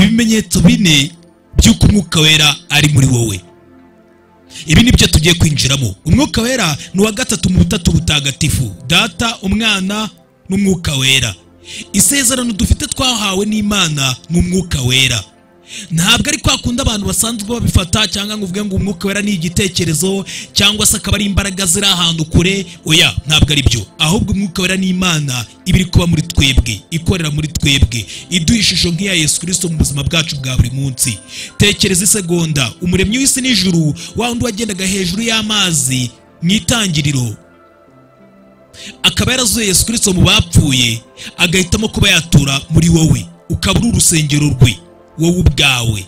ibimenyetso bine by'uko umwuka wera ari muri wowe ibi ni byo tugiye kwinjiramo umwuka wera ni uwa gatatu mu butatu butagatifu data umwana n'umwuka wera isezerano dufite twahawe n'imana ni umwuka wera ntabwo ari kwa kundi abantu basanzwe babifata cyangwa ngo uvuge ngo umwuka wera ni igitekerezo cyangwa se akaba ari imbaraga ziri ahantu kure oya ntabwo ari byo ahubwo umwuka wera ni imana iba iri kuba muri twebwe ikorera muri twebwe iduha ishusho nk'iya yesu kirisito mu buzima bwacu bwa buri munsi tekereza isegonda umuremyi w'isi n'ijuru wa wundi wagendaga hejuru y'amazi mu itangiriro akaba yarazuye yesu kirisito mu bapfuye agahitamo kuba yatura muri wowe ukaba uri urusengero rwe wowe ubwawe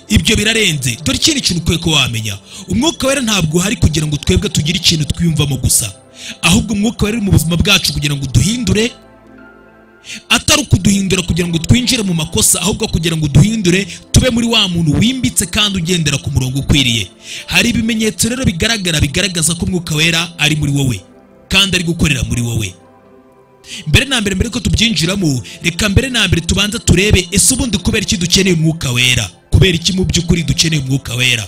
ibyo birarenze dore ikindi kintu ukwiye ko wamenya umwuka wera ntabwo uhari kugira ngo twebwe tugire ikintu twiyumvamo gusa ahubwo umwuka wera uri mu buzima bwacu kugira ngo duhindure atari ukuduhindura kugira ngo twinjire mu makosa ahubwo kugira ngo duhindure tube muri wa muntu wimbitse kandi ugendera ku murongo ukwiriye hari ibimenyetso rero bigaragara bigaragaza ko umwuka wera ari muri wowe kandi ari gukorera muri wowe mbere na mbere mbere ko tubyinjiramo reka mbere na mbere tubanza turebe ese ubundi kubera iki dukeneye umwuka wera kubera iki mu by'ukuri dukeneye umwuka wera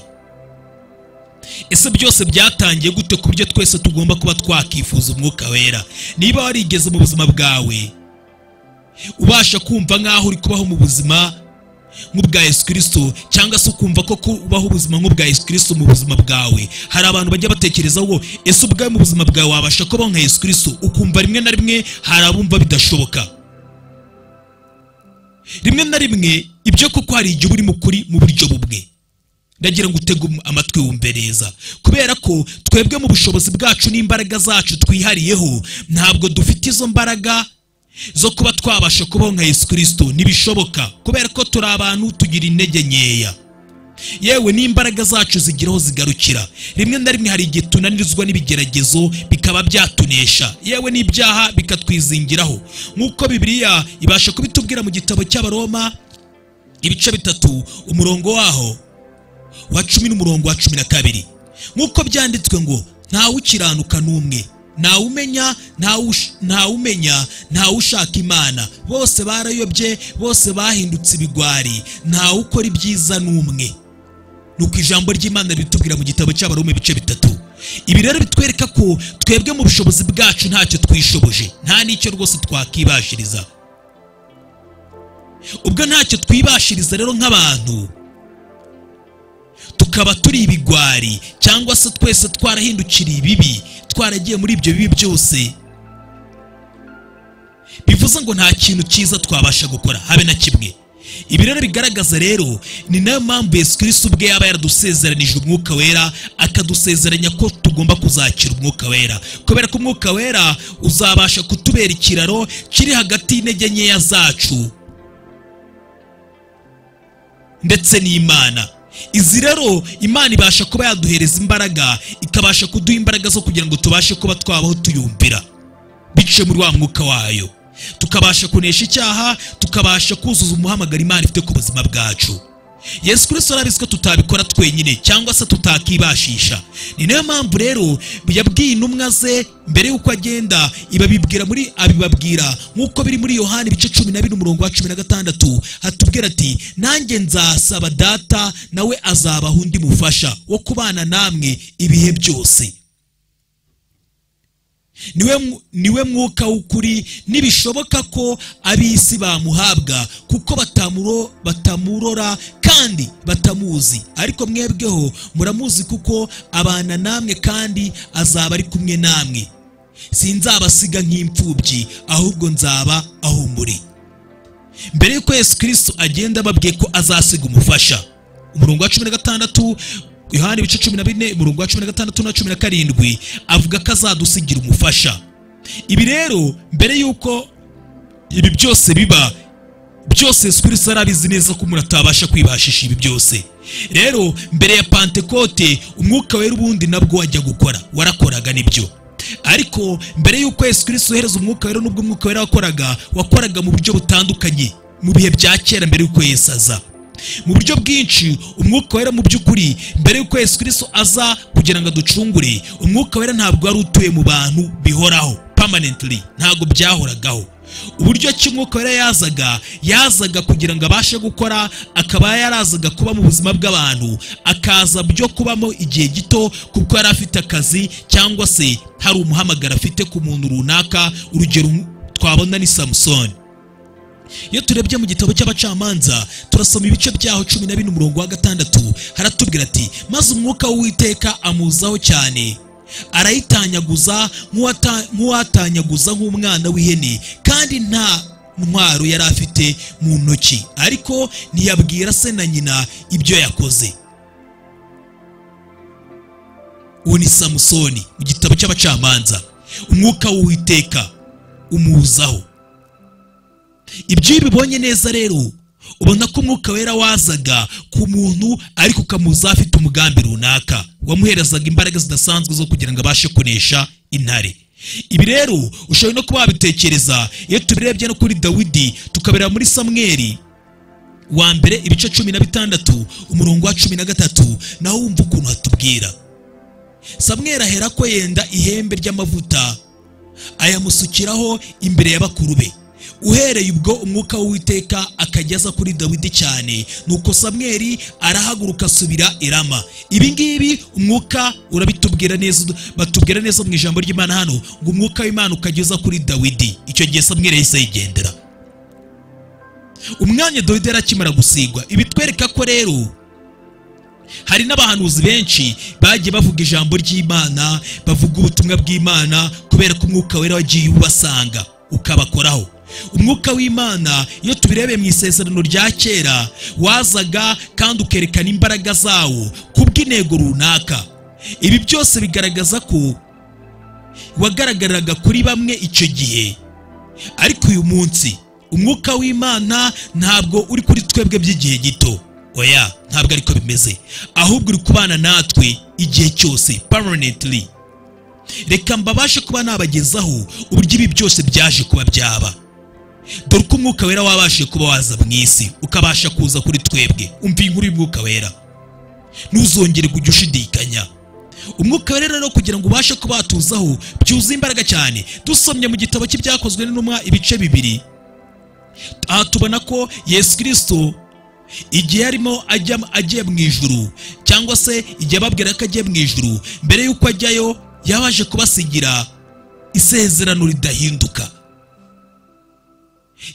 ese byose byatangiye gute ku buryo twese tugomba kuba twakifuza umwuka wera niba warigeze mu buzima bwawe ubasha kumva nk'aho uri kubaho mu buzima nk'ubwa yesu kirisito cyangwa se ukumva ko kubaho ubuzima nk'ubwa yesu kirisito mu buzima bwawe hari abantu bajya batekereza ngo ese ubwawe mu buzima bwawe wabasha kubaho nka yesu kirisito ukumva rimwe na rimwe hari abumva bidashoboka rimwe na rimwe ibyo kuko hari igihe uri kuri mu buryo bumwe ndagira ngo utege amatwi wumve neza kubera ko twebwe mu bushobozi bwacu n'imbaraga zacu twihariyeho ntabwo dufite izo mbaraga zo kuba twabasha kubaho nka yesu kirisito ntibishoboka kubera ko turi abantu tugira intege nkeya yewe n'imbaraga zacu zigira aho zigarukira rimwe na rimwe hari igihe tunanirizwa n'ibigeragezo bikaba byatunesha yewe n'ibyaha bikatwizingiraho nk'uko bibiriya ibasha kubitubwira mu gitabo cy'abaroma ibice bitatu umurongo waho wa cumi n'umurongo wa cumi na kabiri nk'uko byanditswe ngo ntawe ukiranuka n'umwe ntawumenya ntawumenya ntawushaka imana bose barayobye bose bahindutse ibigwari ntawukora ibyiza n'umwe ni uko ijambo ry'imana ritubwira mu gitabo cy'abaroma ibice bitatu ibi rero bitwereka ko twebwe mu bushobozi bwacu ntacyo twishoboje nta n'icyo rwose twakibashiriza ubwo ntacyo twibashiriza rero nk'abantu tukaba turi ibigwari cyangwa se twese twarahindukiriye ibibi twaragiye muri ibyo bibi byose bivuze ngo nta kintu cyiza twabasha gukora habe na kimwe ibi rero bigaragaza rero ni nayo mpamvu yesu kirisito ubwe yaba yaradusezeranije umwuka wera akadusezeranya ko tugomba kuzakira umwuka wera kubera ko umwuka wera uzabasha kutubera ikiraro kiri hagati y'intege nkeya zacu ndetse n'imana izi rero imana ibasha kuba yaduhereza imbaraga ikabasha kuduha imbaraga zo kugira ngo tubashe kuba twabaho tuyumvira biciye muri wa mwuka wayo tukabasha kunesha icyaha tukabasha kuzuza umuhamagaro imana ifite ku buzima bwacu yesu kirisito arabizi ko tutabikora twenyine cyangwa se tutakibashisha ni nayo mpamvu rero yabwiye intumwa ze mbere y'uko agenda ibabibwira muri abibabwira nk'uko biri muri yohani ibice cumi na bine umurongo wa cumi na gatandatu hatubwira ati nanjye nzasaba data nawe azabaha undi mufasha wo kubana namwe ibihe byose niwe mwuka w'ukuri ntibishoboka ko ab'isi bamuhabwa kuko batamurora kandi batamuzi ariko mwebweho muramuzi kuko abana namwe kandi azaba ari kumwe namwe sinzabasiga nk'imfubyi ahubwo nzaba aho muri mbere y'uko yesu kirisito agenda babwiye ko azasiga umufasha umurongo wa cumi na gatandatu yohani ibice cumi na bine umurongo wa cumi na gatandatu na cumi na karindwi avuga ko azadusigira umufasha ibi rero mbere y'uko ibi byose biba byose yesu kirisito arabizi neza ko umuntu atabasha kwibashisha ibi byose rero mbere ya pantekote umwuka wera ubundi nabwo wajya gukora warakoraga nibyo ariko mbere y'uko yesu kirisito yohereza umwuka wera n'ubwo umwuka wera wakoraga wakoraga mu buryo butandukanye mu bihe bya kera mbere y'uko yesu aza mu buryo bwinshi umwuka wera mu by'ukuri mbere y'uko yesu kirisito aza kugira ngo aducungure umwuka wera ntabwo wari utuye mu bantu bihoraho permanently ntabwo byahoragaho uburyo ki umwuka wera yazaga yazaga kugira ngo abashe gukora akaba yarazaga kuba mu buzima bw'abantu akaza byo kubamo igihe gito kuko yari afite akazi cyangwa se hari umuhamagaro afite ku muntu runaka urugero twabona ni samusoni iyo turebye mu gitabo cy'abacamanza turasoma ibice byaho cumi na bine umurongo wa gatandatu haratubwira ati maze umwuka w'uwiteka amuzaho cyane arayitanyaguza nk'uwatanyaguza nk'umwana w'ihene kandi nta ntwaro yari afite mu ntoki ariko ntiyabwira se na nyina ibyo yakoze uwo ni samusoni mu gitabo cy'abacamanza umwuka w'uwiteka umuzaho ibyo iyo ubibonye neza rero ubona ko umwuka wera wazaga ku muntu ariko ukamuza afite umugambi runaka wamuherezaga imbaraga zidasanzwe zo kugira ngo abashe kunesha intare ibi rero ushobora no kuba wabitekereza iyo tubirebye no kuri dawidi tukabera muri samweri wa mbere ibice cumi na bitandatu umurongo wa cumi na gatatu naho wumva ukuntu hatubwira samweri ahera ko yenda ihembe ry'amavuta ayamusukiraho imbere ya bakuru be uhereye ubwo umwuka w'uwiteka akageza kuri dawidi cyane nuko samweri arahaguruka asubira irama ibi ngibi umwuka urabitubwira neza batubwira neza mu ijambo ry'imana hano ngo umwuka w'imana ukageza kuri dawidi icyo gihe samweri yahise yigendera umwanya dawidi yari akimara gusigwa ibitwereka ko rero hari n'abahanuzi benshi bagiye bavuga ijambo ry'imana bavuga ubutumwa bw'imana kubera ko umwuka wera wagiye ubasanga ukabakoraho umwuka w'imana iyo tubirebeye mu isezerano rya kera wazaga kandi ukerekana imbaraga zawo kubw'intego runaka ibi byose bigaragaza ko wagaragaraga kuri bamwe icyo gihe ariko uyu munsi umwuka w'imana ntabwo uri kuri twebwe by'igihe gito oya ntabwo ariko bimeze ahubwo uri kubana natwe igihe cyose permanently reka mbabashe kuba nabagezaho uburyo ibi byose byaje kuba byaba dore uko umwuka wera wabashije kuba waza mu isi ukabasha kuza kuri twebwe umva inkuru y'umwuka wera ntuzongere kujya ushidikanya umwuka wera rero kugira ngo ubashe kubatuzaho byuzuye imbaraga cyane dusomye mu gitabo cy'ibyakozwe n'intumwa ibice bibiri aha tubona ko yesu kirisito igihe arimo agiye mu ijuru cyangwa se igihe ababwira ko agiye mu ijuru mbere y'uko ajyayo yabaje kubasigira isezerano ridahinduka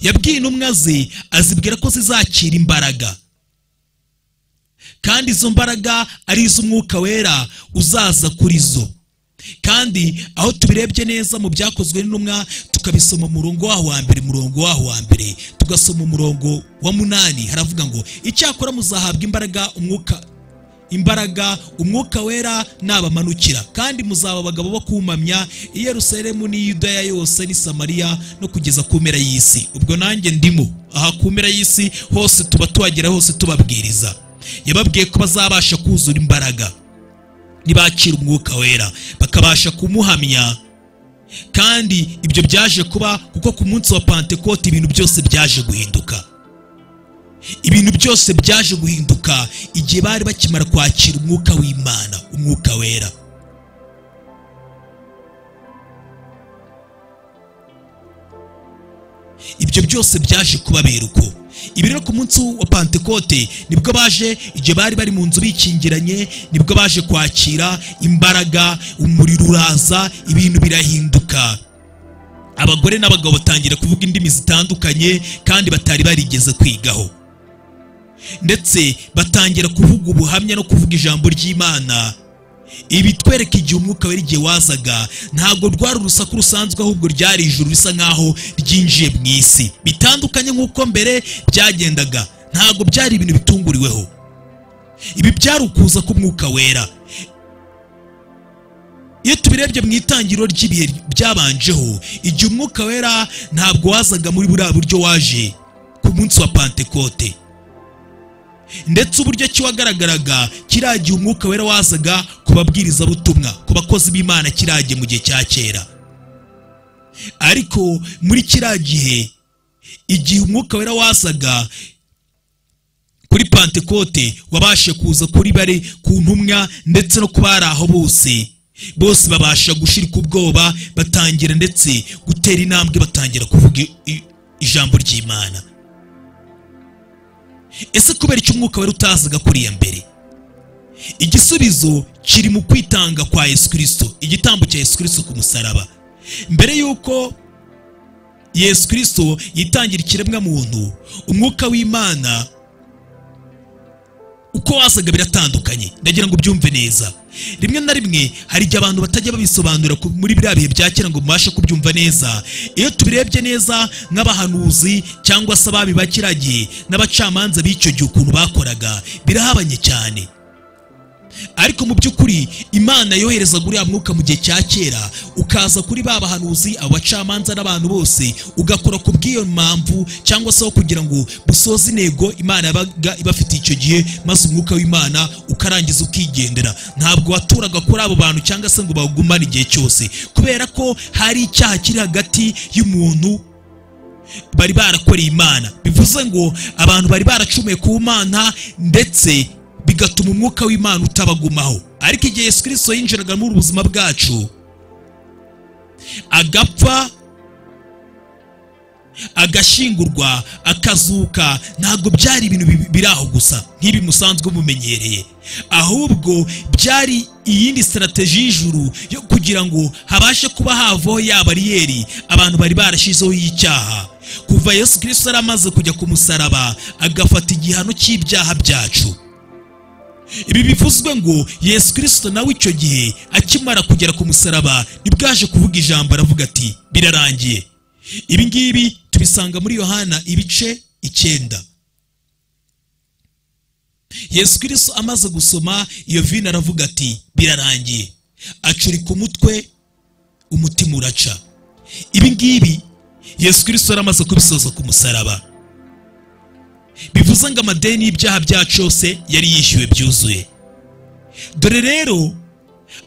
yabwiye intumwa ze azibwira ko zizakira imbaraga kandi izo mbaraga ari iz'umwuka wera uzaza kuri zo kandi aho tubirebye neza mu byakozwe n'intumwa tukabisoma umurongo waho wa mbere umurongo waho wa mbere tugasoma umurongo wa munani haravuga ngo icyakora muzahabwa imbaraga umwuka imbaraga umwuka wera nabamanukira kandi muzaba abagabo bo kumamya i Yerusalemu n'i Yudaya yose n'i Samariya no kugeza ku mpera y'isi ubwo nanjye ndimo aha ku mpera y'isi hose tuba tuhagera hose tubabwiriza yababwiye ko bazabasha kuzura imbaraga nibakira umwuka wera bakabasha kumuhamya kandi ibyo byaje kuba kuko ku munsi wa Pentecote ibintu byose byaje guhinduka ibintu byose byaje guhinduka igihe bari bakimara kwakira umwuka w'imana umwuka wera ibyo byose byaje kubabera uko ibi rero ku munsi wa pantekote nibwo baje igihe bari bari mu nzu bikingiranye nibwo baje kwakira imbaraga umuriro uraza ibintu birahinduka abagore n'abagabo batangira kuvuga indimi zitandukanye kandi batari barigeze kwigaho ndetse batangira kuvuga ubuhamya no kuvuga ijambo ry'imana ibi twereka igihe umwuka wera igihe wazaga ntabwo rwari urusaku rusanzwe ahubwo ryari ijuru risa nkaho ryinjiye mu isi bitandukanye nk'uko mbere byagendaga ntabwo byari ibintu bitunguriweho ibi byari ukuza k'umwuka wera iyo tubirebye mu itangiriro ry'ibihe byabanjeho igihe umwuka wera ntabwo wazaga muri buriya buryo waje ku munsi wa pantekote ndetse uburyo ki wagaragaraga kiriya gihe umwuka wera wazaga ku babwirizabutumwa ku bakozi b'imana kiriya gihe mu gihe cya kera ariko muri kiriya gihe igihe umwuka wera wazaga kuri pantekote wabashe kuza kuri bare ku ntumwa ndetse no kubari aho bose bose babasha gushirika ubwoba batangira ndetse gutera intambwe batangira kuvuga i- i- ijambo ry'imana ese kubera icyo umwuka wari utazaga kuriya mbere igisubizo kiri mu kwitanga kwa yesu kirisito igitambo cya yesu kirisito ku musaraba mbere y'uko yesu kirisito yitangira ikiremwa muntu umwuka w'imana uko wasaga biratandukanye ndagira ngo ubyumve neza rimwe na rimwe hari igihe abantu batajya babisobanura ku- muri biriya bihe bya kera ngo mubashe kubyumva neza iyo tubirebye neza nk'abahanuzi cyangwa se ababi ba kiriya gihe n'abacamanza b'icyo gihe ukuntu bakoraga birahabanye cyane ariko mu by'ukuri imana yohereza uriya mwuka mu gihe cya kera ukaza kuri ba bahanuzi abacamanza n'abantu bose ugakora ku bw'iyo mpamvu cyangwa se aho kugira ngo busoze intego imana yabaga ibafitiye icyo gihe maze umwuka w'imana ukarangiza ukigendera ntabwo waturaga kuri abo bantu cyangwa se ngo bawugumane igihe cyose kubera ko hari icyaha kiri hagati y'umuntu bari barakoreye imana bivuze ngo abantu bari baracumuye ku mana ndetse bigatuma umwuka w'imana utabagumaho ariko igihe yesu kirisito yinjiraga muri ubu buzima bwacu agapfa agashyingurwa akazuka ntabwo byari ibintu bi- biri aho gusa nk'ibi musanzwe mumenyereye ahubwo byari iyindi sitarateji y'ijuru yo kugira ngo habashe kuba havaho ya bariyeri abantu bari barashyizeho y'icyaha kuva yesu kirisito yari amaze kujya ku musaraba agafata igihano cy'ibyaha byacu ibi bivuzwe ngo yesu kirisito nawe icyo gihe akimara kugera ku musaraba nibwo yaje kuvuga ijambo aravuga ati birarangiye ibi ngibi tubisanga muri yohana ibice icyenda yesu kirisito amaze gusoma iyo vino aravuga ati birarangiye acurika umutwe umutima uraca ibi ngibi yesu kirisito yari amaze kubisoza ku musaraba bivuze ngo amadeni y'ibyaha byacu yose yari yishyuwe byuzuye dore rero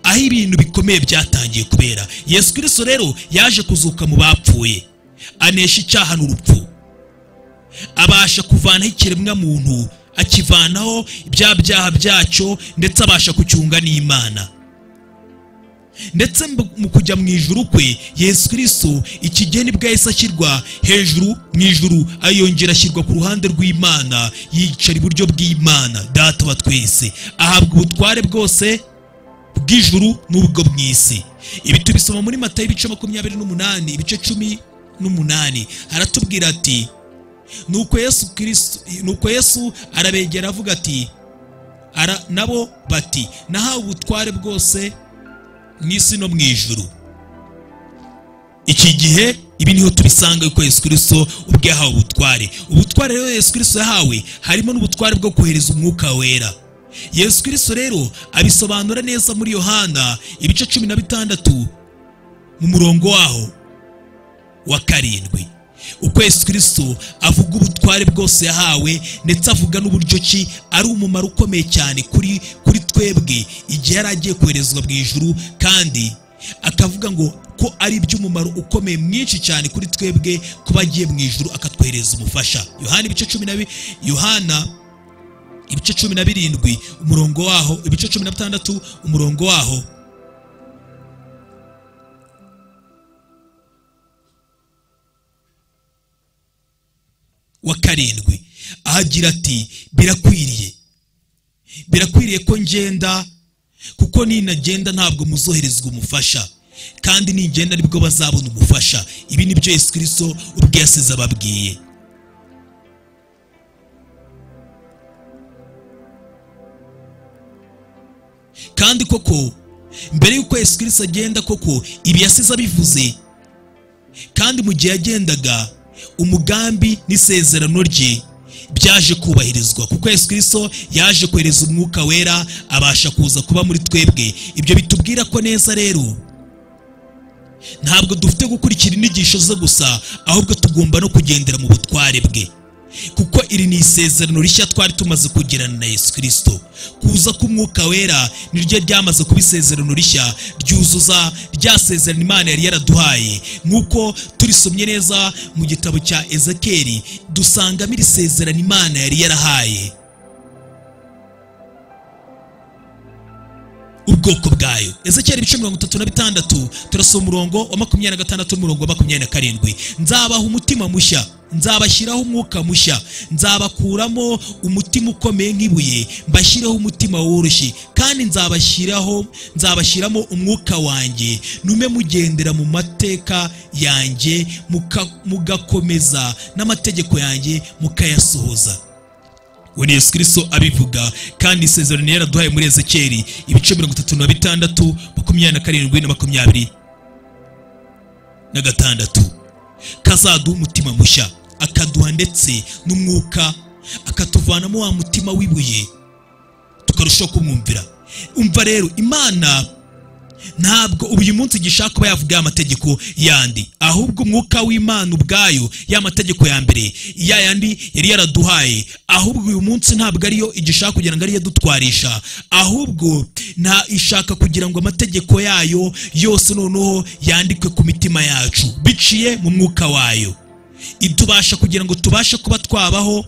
aho ibintu bikomeye byatangiye kubera yesu kirisito rero yaje kuzuka mu bapfuye anesha icyaha n'urupfu abasha kuvanaho ikiremwa muntu akivanaho ibya byaha byacyo ndetse abasha kucyunga n'imana ndetse mb- mu kujya mu ijuru kwe yesu kirisito iki gihe nibwo yahise ashyirwa hejuru mu ijuru ayongera ashyirwa ku ruhande rw'imana yicara iburyo bw'imana data wa twese ahabwa ubutware bwose bw'ijuru n'ubwo mu isi ibi tubisoma muri matayo ibice makumyabiri n'umunani ibice cumi n'umunani haratubwira ati nuko yesu kirisito nuko yesu arabegera avuga ati ara nabo bati nahawe ubutware bwose mu isi no mu ijuru iki gihe ibi niho tubisanga yuko yesu kirisito ubwe yahawe ubutware ubutware rero yesu kirisito yahawe harimo n'ubutware bwo kohereza umwuka wera yesu kirisito rero abisobanura neza muri yohana ibice cumi na bitandatu mu murongo waho wa karindwi uko yesu kirisito avuga ubutware bwose yahawe ndetse avuga n'uburyo ki ari umumaro ukomeye cyane kuri kuri twebwe igihe yari agiye koherezwa mu ijuru kandi akavuga ngo ko ari iby'umumaro ukomeye mwinshi cyane kuri twebwe kuba agiye mu ijuru akatwohereza umufasha yohana ibice cumi na bi- yohana ibice cumi na birindwi umurongo waho ibice cumi na bitandatu umurongo waho wa karindwi ahagira ati birakwiriye birakwiriye ko ngenda kuko ninagenda ntabwo muzoherezwa umufasha kandi ningenda nibwo bazabona umufasha ibi ni byo yesu kirisito ubwe yasize ababwiye kandi koko mbere y'uko yesu kirisito agenda koko ibi yasize abivuze kandi mu gihe yagendaga umugambi n'isezerano rye byaje kubahirizwa kuko yesu kirisito yaje kohereza umwuka wera abasha kuza kuba muri twebwe ibyo bitubwira ko neza rero ntabwo dufite gukurikira inyigisho ze gusa ahubwo tugomba no kugendera mu butware bwe kuko iri ni isezerano rishya twari tumaze kugirana na yesu kirisito kuza k'umwuka wera niryo ryamaze kuba isezerano rishya ryuzuza rya sezerano imana yari yaraduhaye nk'uko turisomye neza mu gitabo cya ezekeri dusangamo iri sezerano imana yari yarahaye ubwo ubwoko bwayo ezekiyeli ibice mirongo itatu na bitandatu turasoma umurongo wa makumyabiri na gatandatu n'umurongo wa makumyabiri na karindwi nzabaha umutima mushya nzabashyiraho umwuka mushya nzabakuramo umutima ukomeye nk'ibuye mbashyireho umutima woroshye kandi nzabashyiraho nzabashyiramo umwuka wanjye ntume mugendera mu mateka yanjye muka- mugakomeza n'amategeko yanjye mukayasohoza uwo ni yesu kirisito abivuga kandi isezerano yaraduhaye muri ezekiyeli ibice mirongo itatu na bitandatu makumyabiri na karindwi na makumyabiri na gatandatu kazaduha umutima mushya akaduha ndetse n'umwuka akatuvanamo wa mutima w'ibuye tukarushaho kumwumvira umva rero imana ntabwo uyu munsi igishaka kuba yavuga ya mategeko yandi ahubwo umwuka w'imana ubwayo ya mategeko ya mbere ya yandi yari yaraduhaye ahubwo uyu munsi ntabwo ariyo igishaka kugira ngo ariyo adutwarisha ahubwo nta ishaka kugira ngo amategeko yayo yose noneho yandikwe ku mitima yacu biciye mu mwuka wayo itubasha kugira ngo tubashe kuba twabaho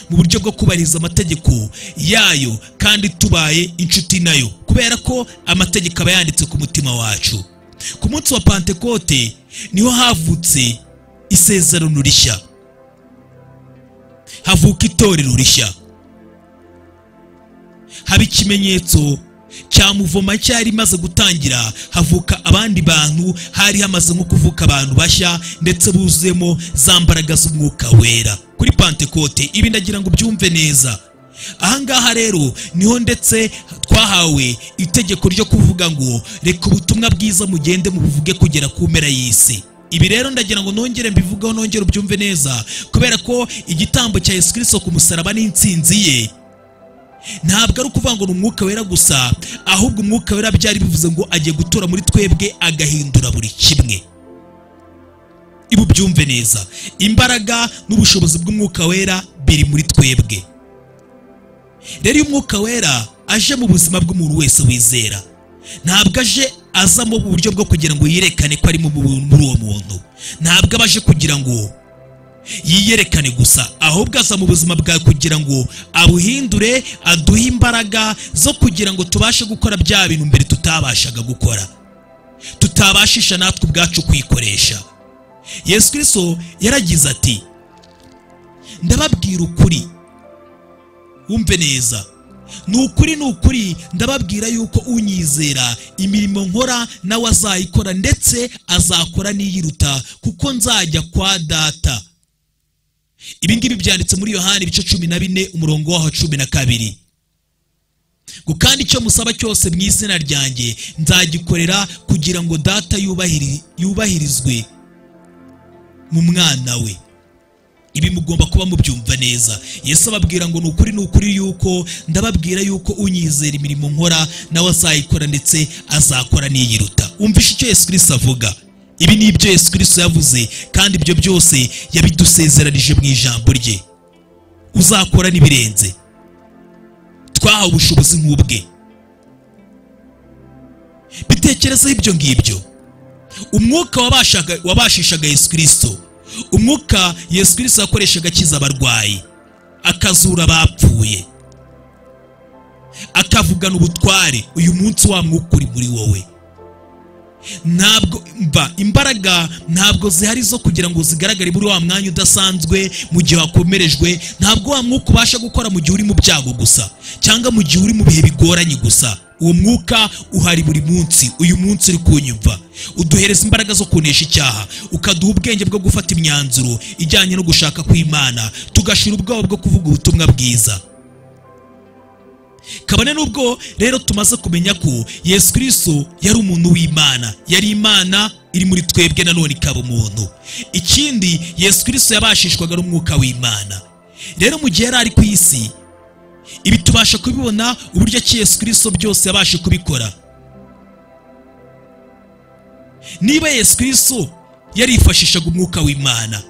mu buryo bwo kubahiriza amategeko yayo kandi tubaye inshuti nayo kubera ko amategeko aba yanditse ku mutima wacu ku munsi wa pantekote niho havutse isezerano rishya havuka itorero rishya haba ikimenyetso cya muvoma cyari imaze gutangira havuka abandi bantu hari hamaze nko kuvuka abantu bashya ndetse buzuyemo za mbaraga z'umwuka wera kuri pantekote ibi ndagira ngo ubyumve neza ahangaha rero niho ndetse twahawe itegeko ryo kuvuga ngo reka ubutumwa bwiza mugende mubuvuge kugera ku mpera y'isi ibi rero ndagira ngo nongere mbivugeho nongere ubyumve neza kubera ko igitambo cya yesu kirisito ku musaraba n'insinzi ye ntabwo ari ukuvuga ngo ni umwuka wera gusa ahubwo umwuka wera byari bivuze ngo agiye gutura muri twebwe agahindura buri kimwe ibi ubyumve neza imbaraga n'ubushobozi bw'umwuka wera biri muri twebwe rero iyo umwuka wera aje mu buzima bw'umuntu wese wizera ntabwo aje azamo mu buryo bwo kugira ngo yerekane ko ari mu- mu- muri uwo muntu ntabwo aba aje kugira ngo yiyerekane gusa ahubwo aza mu buzima bwawe kugira ngo abuhindure aduhe imbaraga zo kugira ngo tubashe gukora bya bintu mbere tutabashaga gukora tutabashisha natwe ubwacu kwikoresha yesu kirisito yaragize ati ndababwira ukuri wumve neza ni ukuri ni ukuri ndababwira yuko unyizera imirimo nkora nawe azayikora ndetse azakora n'iyiruta kuko nzajya kwa data ibi ngibi byanditse muri yohani ibice cumi na bine umurongo waho wa cumi na kabiri ngo kandi icyo musaba cyose mu izina ryanjye nzagikorera kugira ngo data yubahiri- yubahirizwe mu mwana we ibi mugomba kuba mubyumva neza yesu ababwira ngo ni ukuri ni ukuri yuko ndababwira yuko unyizera imirimo nkora nawe azayikora ndetse azakora n'iyiruta wumvishe icyo yesu kirisito avuga ibi ni ibyo yesu kirisito yavuze kandi ibyo byose yabidusezeranije mu ijambo rye uzakora n'ibirenze twahawe ubushobozi nk'ubwe bitekerezeho ibyo ngibyo umwuka wabashaga- wabashishaga yesu kirisito umwuka yesu kirisito yakoreshaga akiza abarwayi akazura abapfuye akavugana ubutware uyu munsi wa mwuka uri muri wowe ntabwo mba imbaraga ntabwo zihari zo kugira ngo zigaragare muri wa mwanya udasanzwe mu gihe wakomerejwe ntabwo wa mwuka ubasha gukora mu gihe uri mu byago gusa cyangwa mu gihe uri mu bihe bigoranye gusa uwo mwuka uhari buri munsi uyu munsi uri kunyumva uduhereza imbaraga zo kunesha icyaha ukaduha ubwenge bwo gufata imyanzuro ijyanye no gushaka kw'imana tugashira ubwoba bwo kuvuga ubutumwa bwiza kabone n'ubwo rero tumaze kumenya ko yesu kirisito yari umuntu w'imana yari imana iri muri twebwe nanone ikaba umuntu ikindi yesu kirisito yabashishwaga n'umwuka w'imana rero mu gihe yari ari ku isi ibi tubasha kubibona uburyo ki yesu kirisito byose yabashe kubikora niba yesu kirisito yarifashishaga umwuka w'imana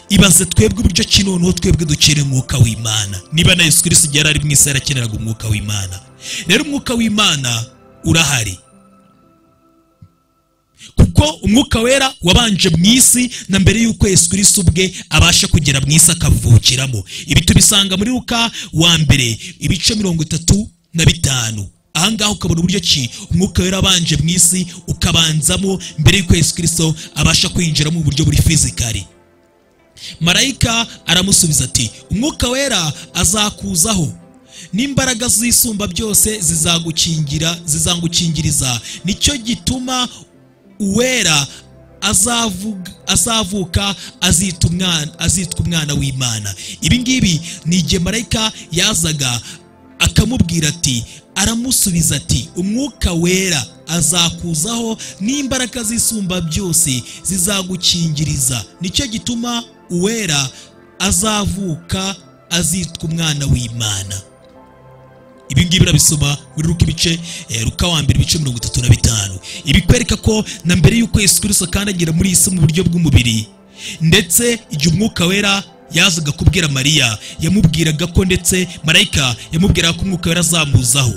ibaze twebwe uburyo ki noneho twebwe dukenera umwuka w'imana niba na yesu kirisito igihe yari ari mu isi yarakeneraga umwuka w'imana rero umwuka w'imana urahari kuko umwuka wera wabanje mu isi na mbere y'uko yesu kirisito ubwe abasha kugera mu isi akavukiramo ibi tubisanga muri ruka wa mbere ibice mirongo itatu na bitanu ahangaha ukabona uburyo ki umwuka wera abanje mu isi ukabanzamo mbere y'uko yesu kirisito abasha kwinjira mu buryo buri fizikari marayika aramusubiza ati umwuka wera azakuzaho n'imbaraga z'isumba byose zizagukingira zizangukingiriza nicyo gituma uwera azavuga- azavuka azita umwana azitwa umwana w'imana ibi ngibi ni igihe marayika yazaga akamubwira ati aramusubiza ati umwuka wera azakuzaho n'imbaraga z'isumba byose zizagukingiriza nicyo gituma uwera azavuka azitwa umwana w'imana ibi ngibi urabisoma muri ruka ibice eh, ruka wa mbere ibice mirongo itatu na bitanu ibikwereka ko na mbere y'uko yesu kirisito kandi agera muri iyi si mu buryo bw'umubiri ndetse igihe umwuka wera yazaga kubwira mariya yamubwiraga ko ndetse marayika yamubwiraga ko umwuka wera azamuzaho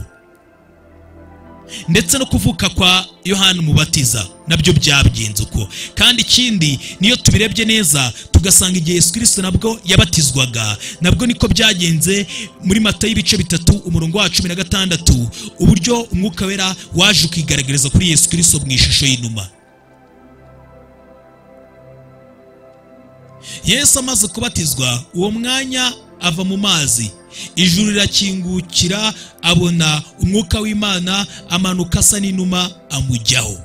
ndetse no kuvuka kwa yohana umubatiza nabyo byagenze uko kandi ikindi niyo tubirebye neza tugasanga igihe yesu kirisito nabwo yabatizwaga nabwo niko byagenze muri mata y'ibice bitatu umurongo wa cumi na gatandatu uburyo umwuka wera waje ukigaragariza kuri yesu kirisito mu ishusho y'inuma yesu amaze kubatizwa uwo mwanya ava mu mazi ijuru rirakingukira abona umwuka w'imana amanuka asa n'inuma amujyaho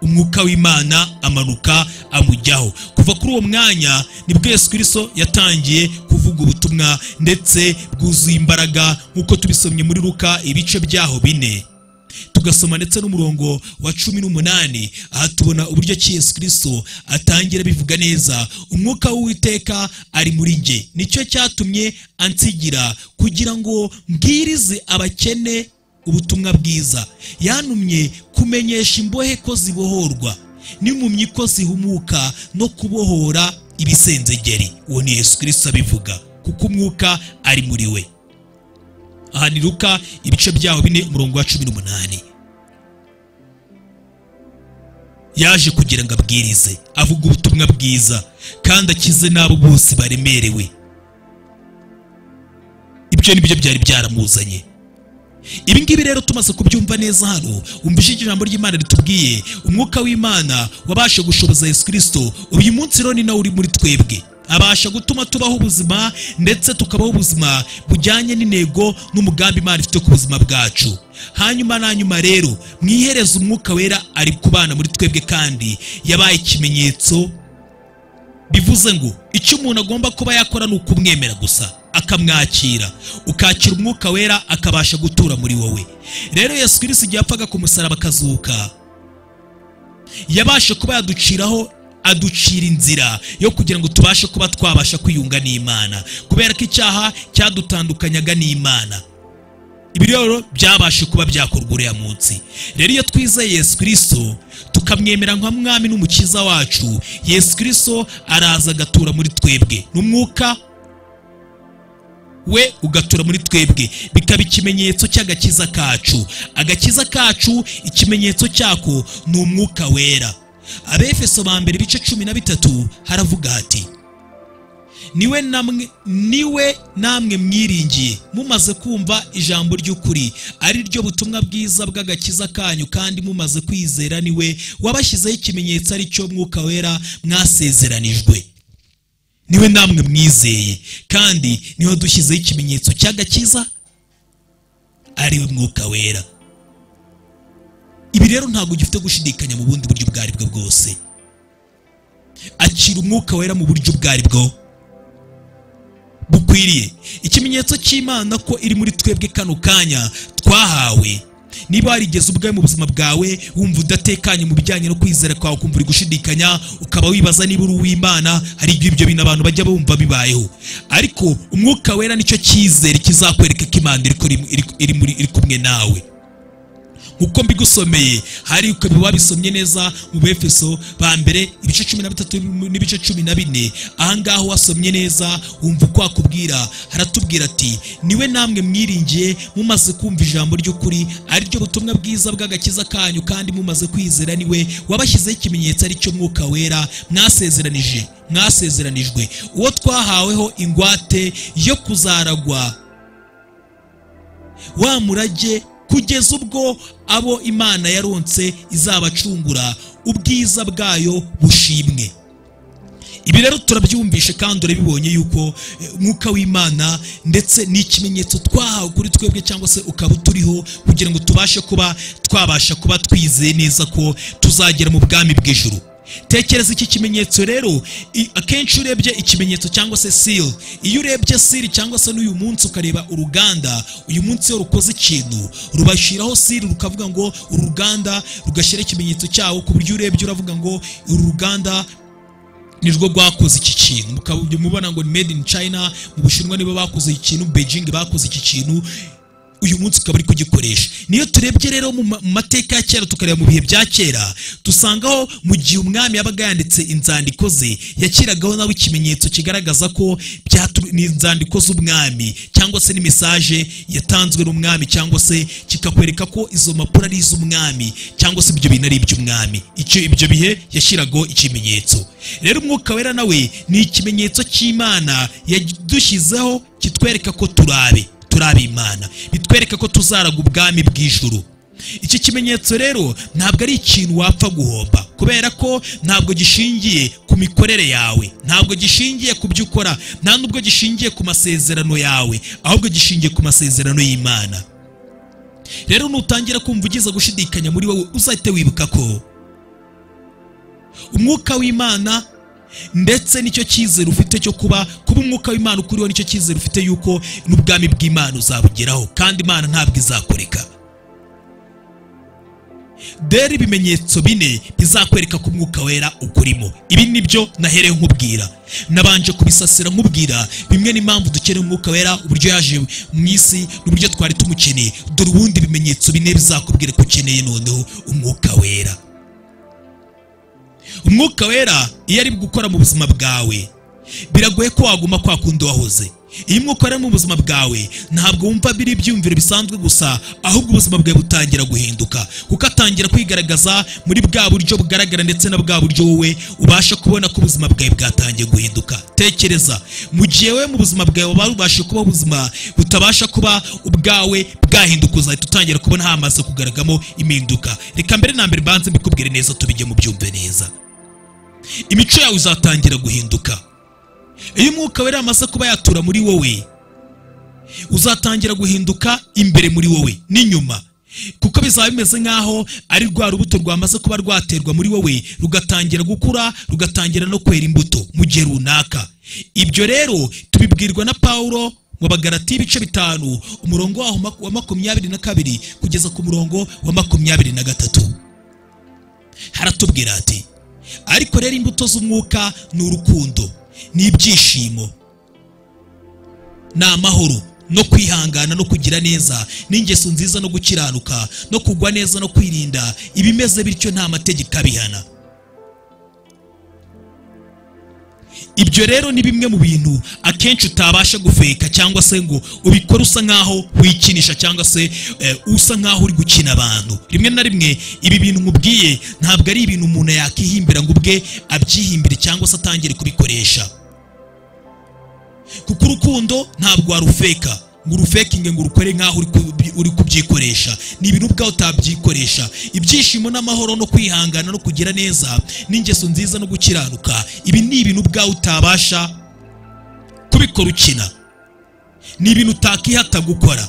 umwuka w'imana amanuka amujyaho kuva kuri uwo mwanya nibwo yesu kirisito yatangiye kuvuga ubutumwa ndetse bwuzuye imbaraga nk'uko tubisomye muri ruka ibice byaho bine tugasoma ndetse n'umurongo wa cumi n'umunani aha tubona uburyo ki yesu kirisito atangira bivuga neza umwuka w'uwiteka ari muri njye nicyo cyatumye ansigira kugira ngo mbwirize abakene ubutumwa bwiza yantumye kumenyesha imbohe ko zibohorwa n'impumyi ko zihumuka no kubohora ibisenzegeri uwo ni yesu kirisito abivuga kuko umwuka ari muri we aha ni ruka ibice byaho bine umurongo wa cumi n'umunani yaje kugira ngo abwirize avuga ubutumwa bwiza kandi akize n'abo bose baremerewe ibyo ni byo byari byaramuzanye ibi ngibi rero tumaze kubyumva neza hano wumvishije ijambo ry'imana ritubwiye umwuka w'imana wabasha gushoboza yesu kirisito uyu munsi rero ni nawe uri muri twebwe abasha gutuma tubaho ubuzima ndetse tukabaho ubuzima bujyanye n'intego n'umugambi imana ifite ku buzima bwacu hanyuma na nyuma rero mwihereza umwuka wera ari kubana muri twebwe kandi yabaye ikimenyetso bivuze ngo icyo umuntu agomba kuba yakora ni ukumwemera gusa akamwakira ukakira umwuka wera akabasha gutura muri wowe rero yesu kirisito igihe apfaga ku musaraba akazuka yabashe kuba yaduciraho aducira inzira yo kugira ngo tubashe kuba twabasha kwiyunga n'imana kubera ko icyaha cyadutandukanyaga n'imana ibi rero byabashe kuba byakorwa uriya munsi rero iyo twizeye yesu kirisito tukamwemera nka mwami n'umukiza wacu yesu kirisito araza agatura muri twebwe n'umwuka we ugatura muri twebwe bikaba ikimenyetso cy'agakiza kacu agakiza kacu ikimenyetso cyako ni umwuka wera abefeso ba mbere ibice cumi na bitatu haravuga hati niwe namwe niwe namwe mwiringiye mumaze kumva ijambo ry'ukuri ari ryo butumwa bwiza bw'agakiza kanyu kandi mumaze kwizera niwe wabashyizeho ikimenyetso ari cyo mwuka wera mwasezeranijwe niwe namwe mwizeye kandi niwe dushyizeho ikimenyetso cy'agakiza ari we mwuka wera ibi rero ntabwo gifite gushidikanya mu bundi buryo ubwo aribwo bwose akira umwuka wera mu buryo ubwo aribwo bukwiriye ikimenyetso cy'imana ko iri muri twebwe kano kanya twahawe niba warigeze ubwawe mu buzima bwawe wumva udatekanye mu bijyanye no kwizera kwawe ukumva uri gushidikanya ukaba wibaza niba uri uw'imana hari igihe ibyo bintu abantu bajya bumva bibayeho ariko umwuka wera nicyo cyizere kizakwereka ko imana iri kuri- iri- iri muri- iri kumwe nawe uko mbigusomeye hari ukaba wabisomye neza mu befeso ba mbere ibice cumi na bitatu n'ibice cumi na bine ahangaha wasomye neza wumva uko wakubwira haratubwira ati niwe namwe mwiringiye mumaze kumva ijambo ry'ukuri ariryo butumwa bwiza bw'agakiza kanyu kandi mumaze kwizera niwe wabashyizeho ikimenyetso ari cyo mwuka wera mwasezeranije mwasezeranijwe uwo twahaweho ingwate yo kuzaragwa wa murage kugeza ubwo abo imana yaronse izabacungura ubwiza bwayo bushimwe ibi rero turabyumvishe kandi urabibonye yuko eh, umwuka w'imana ndetse ni ikimenyetso twahawe kuri twebwe cyangwa se ukaba uturiho kugira ngo tubashe kuba twabasha kuba twizeye neza ko tuzagera mu bwami bw'ijuru tekereza iki kimenyetso rero i- akenshi urebye ikimenyetso cyangwa se seal iyo urebye seal cyangwa se n'uyu munsi ukareba uruganda uyu munsi iyo rukoze ikintu rubashyiraho seal rukavuga ngo uru ruganda rugashyira ikimenyetso cyawo ku buryo urebye uravuga ngo uru ruganda nirwo rwakoze iki kintu mukaba mubona ngo ni made in china mu bushinwa nibo bakoze iki kintu beijing bakoze iki kintu uyu munsi ukaba uri kugikoresha niyo turebye rero mu ma- mu mateka ya kera tukareba mu bihe bya kera tusangaho mu gihe umwami yabaga yanditse inzandiko ze yashyiragaho nawe ikimenyetso kigaragaza ko byatu- ni inzandiko z'umwami cyangwa se ni mesaje yatanzwe n'umwami cyangwa se kikakwereka ko izo mpapuro ari iz'umwami cyangwa se ibyo bintu ari iby'umwami icyo ibyo bihe yashyiragaho ikimenyetso rero umwuka wera nawe ni ikimenyetso cy'imana yadushyizeho kitwereka ko turabe turabe imana bitwereka ko tuzaraga ubwami bw'ijuru iki kimenyetso rero ntabwo ari ikintu wapfa guhomba kubera ko ntabwo gishingiye ku mikorere yawe ntabwo gishingiye ku byo ukora nta nubwo gishingiye ku masezerano yawe ahubwo gishingiye ku masezerano y'imana rero nutangira kumva ugize gushidikanya muri wowe uzahite wibuka ko umwuka w'imana ndetse nicyo cyizere ufite cyo kuba kuba umwuka w'imana ukuriho nicyo cyizere ufite yuko n'ubwami bw'imana uzabugeraho kandi imana ntabwo izakureka dore ibimenyetso bine bizakwereka ko umwuka wera ukurimo ibi ni byo nahereye nkubwira nabanje kubisasira nkubwira bimwe n'impamvu dukeneye umwuka wera uburyo yaje mu isi n'uburyo twari tumukeneye dore ubundi ibimenyetso bine bizakubwira ko ukeneye noneho umwuka wera umwuka wera iyo ari gukora mu buzima bwawe biragoye ko waguma kwa kundi wahoze iyo umwuka wera ari mu buzima bwawe ntabwo wumva biri ibyiyumviro bisanzwe gusa ahubwo ubuzima bwawe butangira guhinduka kuko atangira kwigaragaza muri bwa buryo bugaragara ndetse na bwa buryo wowe ubasha kubona ko ubuzima bwawe bwatangiye guhinduka tekereza mu gihe wowe mu buzima bwawe waba ubasha kuba ubuzima butabasha kuba ubwawe bwahinduka uzahita utangira kubona hamaze kugaragamo impinduka reka mbere na mbere banze mbikubwire neza tubijye mu byumve neza imico yawe izatangira guhinduka iyo umwuka wera amaze kuba yatura muri wowe uzatangira guhinduka imbere muri wowe n'inyuma kuko bizaba bimeze nk'aho ari rwa rubuto rwamaze kuba rwaterwa muri wowe rugatangira gukura rugatangira no kwera imbuto mu gihe runaka ibyo rero tubibwirwa na pawulo mu bagarati ibice bitanu umurongo waho mak- wa makumyabiri na kabiri kugeza ku murongo wa makumyabiri na gatatu haratubwira ati ariko rero imbuto z'umwuka ni urukundo ni ibyishimo ni amahoro no kwihangana no kugira neza n'ingeso nziza no gukiranuka no kugwa neza no kwirinda ibimeze bityo nta mategeko abihana ibyo rero ni bimwe mu bintu akenshi utabasha gufeka cyangwa se ngo ubikore usa nk'aho wikinisha cyangwa se eh, usa nk'aho uri gukina abantu rimwe na rimwe ibi bintu nkubwiye ntabwo ari ibintu umuntu yakihimbira ngo ubwe abyihimbire cyangwa se atangire kubikoresha kuko urukundo ntabwo warufeka ngo urufekinge ngo urukore nk'aho uri kubi- uri kubyikoresha ni ibintu ubwawe utabyikoresha ibyishimo n'amahoro no kwihangana no kugira neza n'ingeso nziza no gukiranuka ibi ni ibintu ubwawe utabasha kubikora ukina ni ibintu utakihata gukora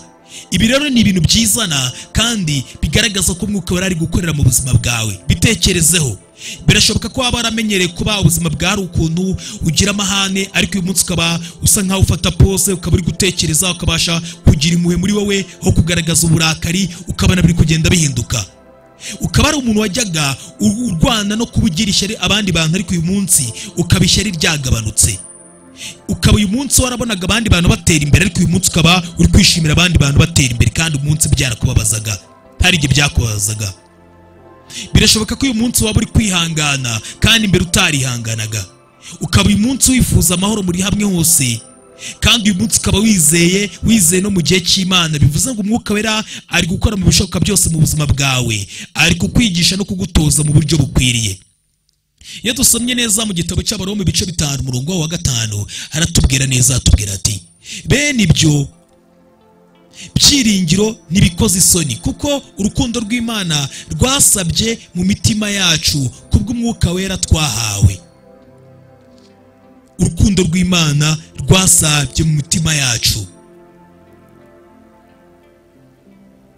ibi rero ni ibintu byizana kandi bigaragaza ko umwuka wari ari gukorera mu buzima bwawe bitekerezeho birashoboka ko waba waramenyereye kuba ubuzima bwari ukuntu ugira amahane ariko uyu munsi ukaba usa nkaho ufata pose ukaba uri gutekereza ukabasha kugira impuhwe muri wowe ho kugaragaza uburakari ukabona biri kugenda bihinduka ukaba ari umuntu wajyaga u- urwana no kuba ugira ishyari abandi bantu ariko uyu munsi ukaba ishyari ryagabanutse ukaba uyu munsi warabonaga abandi bantu batera imbere ariko uyu munsi ukaba uri kwishimira abandi bantu batera imbere kandi umunsi byarakubabazaga hari igihe byakubabazaga birashoboka ko uyu munsi waba uri kwihangana kandi imbere utarihanganaga ukaba uyu munsi wifuza amahoro muri hamwe hose kandi uyu munsi ukaba wizeye wizeye no mu gihe cy'imana bivuze ngo umwuka wera ari gukora mu bishoboka byose mu buzima bwawe ari kukwigisha no kugutoza mu buryo bukwiriye iyo dusomye neza mu gitabo cy'abaroma mu bice bitanu umurongo wa gatanu haratubwira neza hatubwira ati bene ibyo byiringiro ntibikoze isoni kuko urukundo rw'imana rwasabye mu mitima yacu kubw'umwuka wera twahawe urukundo rw'imana rwasabye mu mitima yacu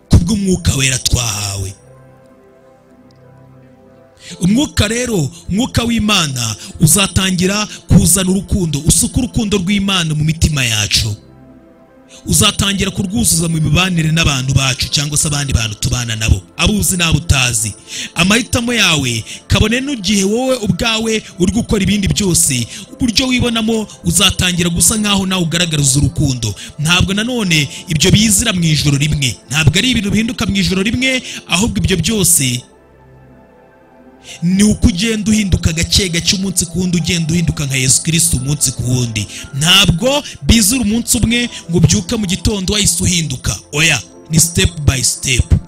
kubw'umwuka wera twahawe umwuka rero umwuka w'imana uzatangira kuzana urukundo usuka urukundo rw'imana mu mitima yacu uzatangira kurwuzuza mu mibanire n'abantu bacu cyangwa se abandi bantu tubana nabo abo uzi n'abo utazi amahitamo yawe kabone n'igihe wowe ubwawe uri gukora ibindi byose uburyo wibonamo uzatangira gusa nk'aho nawe ugaragariza urukundo ntabwo nanone ibyo bizira mu ijoro rimwe ntabwo ari ibintu bihinduka mu ijoro rimwe ahubwo ibyo byose ni uko ugenda uhinduka gake gake umunsi ku wundi ugenda uhinduka nka yesu kirisita umunsi ku wundi ntabwo bizura umunsi umwe ngo ubyuke mu gitondo wahise uhinduka oya ni sitepu bayi sitepu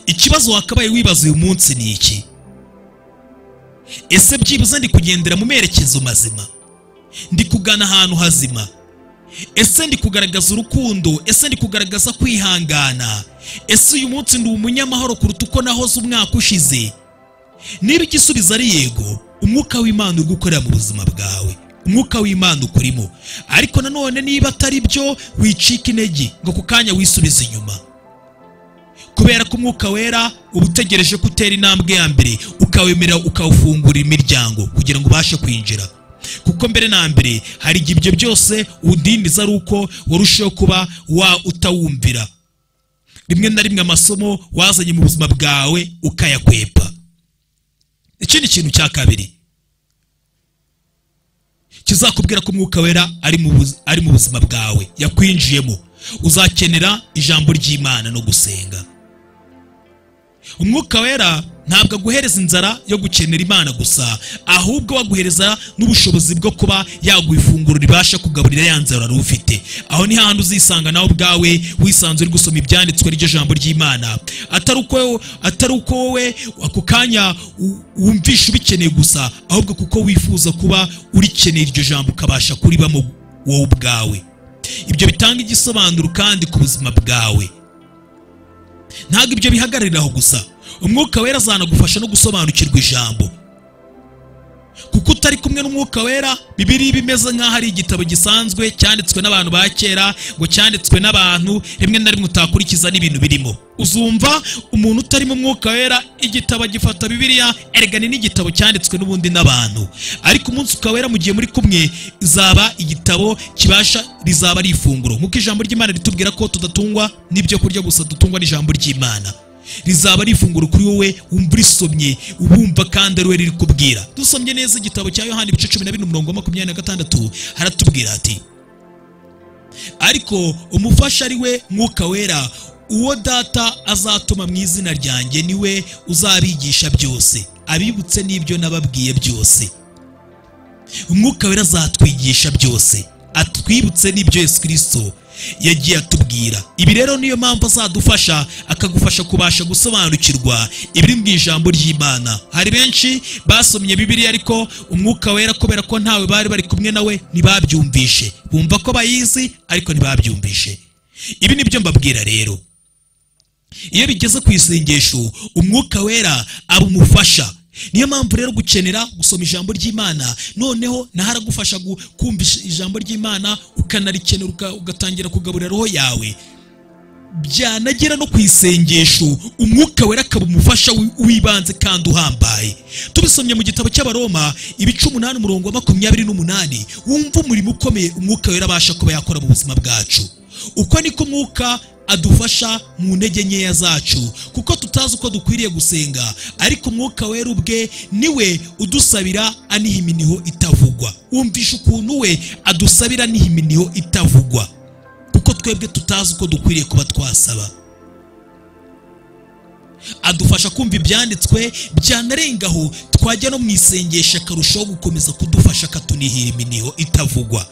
ikibazo wakabaye wibaza uyu munsi ni iki ese byibuze ndi kugendera mu merekezo mazima ndi kugana ahantu hazima ese ndi kugaragaza urukundo ese ndi kugaragaza kwihangana ese uyu munsi ndi umunyamahoro kuruta uko nahoze umwaka ushize niba igisubizo ari yego umwuka w'imana uri gukorera mu buzima bwawe umwuka w'imana ukurimo ariko nanone niba atari byo wicika intege ngo ako kanya wisubize inyuma kubera ko umwuka wera uba utegereje ko utera intambwe ya mbere ukawemerera ukawufungurira imiryango kugira ngo ubashe kwinjira kuko mbere na mbere hari igihe ibyo byose udindiza ari uko warushaho kuba wa utawumvira rimwe na rimwe amasomo wazanye mu buzima bwawe ukayakwepa ikindi kintu cya kabiri kizakubwira ko umwuka wera ari mu buzima bwawe yakwinjiyemo uzakenera ijambo ry'imana no gusenga umwuka wera ntabwo aguhereza inzara yo gukenera imana gusa ahubwo aguhereza n'ubushobozi bwo kuba yaguha ifunguro ribasha kugaburira ya nzara wari ufite aho ni hahandi uzisanga nawe ubwawe wisanzwe uri gusoma ibyanditswe ry'iryo jambo ry'imana atari uko atari uko wowe ako kanya wumvisha ubikeneye gusa ahubwo kuko wifuza kuba urikeneye iryo jambo ukabasha kuribamo wowe ubwawe ibyo bitanga igisobanuro kandi ku buzima bwawe ntabwo ibyo bihagararira aho gusa umwuka wera azanagufasha no gusobanukirwa ijambo kuko utari kumwe n'umwuka wera bibiri bimeze nk'aho ari igitabo gisanzwe cyanditswe n'abantu ba kera ngo cyanditswe n'abantu rimwe na rimwe utakurikiza n'ibintu birimo uzumva umuntu utarimo umwuka wera igitabo agifata bibiriya erega ni n'igitabo cyanditswe n'ubundi n'abantu ariko umunsi ukawera mu gihe muri kumwe zaba igitabo kibasha rizaba ari ifunguro nk'uko ijambo ry'imana ritubwira ko tudatungwa n'ibyo kurya gusa dutungwa n'ijambo ry'imana rizaba ari ifunguro kuri wowe wumva urisomye wumva kandi ari we riri kubwira dusomye neza igitabo cya yohani ibice cumi na bine umurongo wa makumyabiri na gatandatu haratubwira ati ariko umufasha ari we mwuka wera uwo data azatuma mu izina ryanjye ni we uzabigisha byose abibutse n'ibyo nababwiye byose umwuka wera azatwigisha byose atwibutse n'ibyo yesu kirisito yagiye atubwira ibi rero niyo mpamvu azadufasha akagufasha kubasha gusobanukirwa ibiri mu ijambo ry'imana hari benshi basomye bibiriya ariko umwuka wera kubera ko ntawe bari bari kumwe nawe ntibabyumvishe bumva ko bayizi ariko ntibabyumvishe ibi nibyo mbabwira rero iyo bigeze ku isengesho umwuka wera aba umufasha niyo mpamvu rero gukenera gusoma ijambo ry'imana noneho naho aragufasha kumva ijambo ry'imana ukanarikenera ugatangira kugaburira roho yawe byanagera no ku isengesho umwuka wera akaba umufasha w'ibanze kandi uhambaye tubisomye mu gitabo cy'abaroma ibice umunani umurongo wa makumyabiri n'umunani wumva umurimo ukomeye umwuka wera abasha kuba yakora mu buzima bwacu uko niko umwuka adufasha mu ntege nkeya zacu kuko tutazi uko dukwiriye gusenga ariko umwuka wera ubwe niwe udusabira aniha iminiho itavugwa wumvisha ukuntu we adusabira aniha iminiho itavugwa kuko twebwe tutazi uko dukwiriye kuba twasaba adufasha kumva ibyanditswe byanarengaho twajya no mu isengesha akarushaho gukomeza kudufasha akatunihira iminiho itavugwa